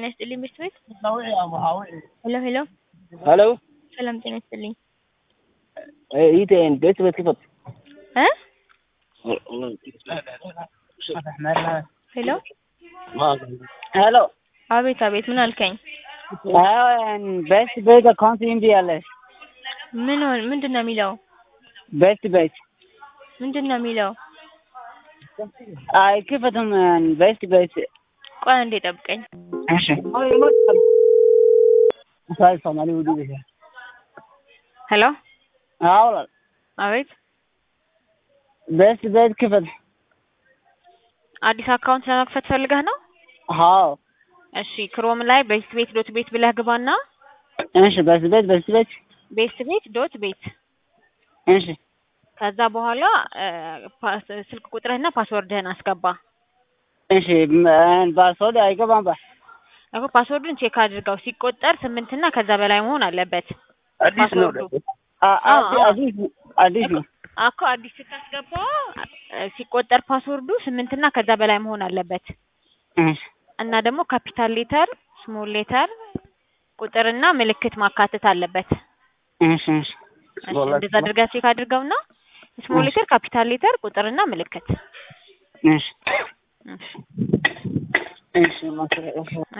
ጤና ይስጥልኝ ምርት ቤት ሄሎ ሄሎ ሄሎ ሰላም ጤና ይስጥልኝ ይቴን ቤት ቤት ክፈት እ ሄሎ ሄሎ አቤት አቤት ምን አልከኝ ቤስት ቤት አካውንት እምቢ አለ ምን ሆን ምንድን ነው የሚለው ቤስት ቤት ምንድን ነው የሚለው አይክፈትም ቤስት ቤት ቆይ አንዴ ጠብቀኝ እሺ ሳይ ሶማሊ ውዲ ቤት ሄሎ አውላ አቤት ቤስት ቤት ክፈት አዲስ አካውንት ለመክፈት ፈልገህ ነው አዎ እሺ ክሮም ላይ ቤስት ቤት ዶት ቤት ብለህ ግባና እሺ ቤስት ቤት ቤስት ቤት ቤስት ቤት ዶት ቤት እሺ ከዛ በኋላ ስልክ ቁጥርህና ፓስወርድህን አስገባ እሺ ፓስወርድ አይገባም ባ እኮ ፓስወርዱን ቼክ አድርገው ሲቆጠር ስምንት እና ከዛ በላይ መሆን አለበት አዲስ ነው አዲስ አዲስ ነው እኮ አዲስ ስታስገባ ሲቆጠር ፓስወርዱ ስምንት እና ከዛ በላይ መሆን አለበት እሺ እና ደግሞ ካፒታል ሌተር ስሞል ሌተር ቁጥርና ምልክት ማካተት አለበት እሺ እሺ እሺ እንደዛ አድርገህ ቼክ አድርገውና ስሞል ሌተር ካፒታል ሌተር ቁጥርና ምልክት እሺ እሺ እሺ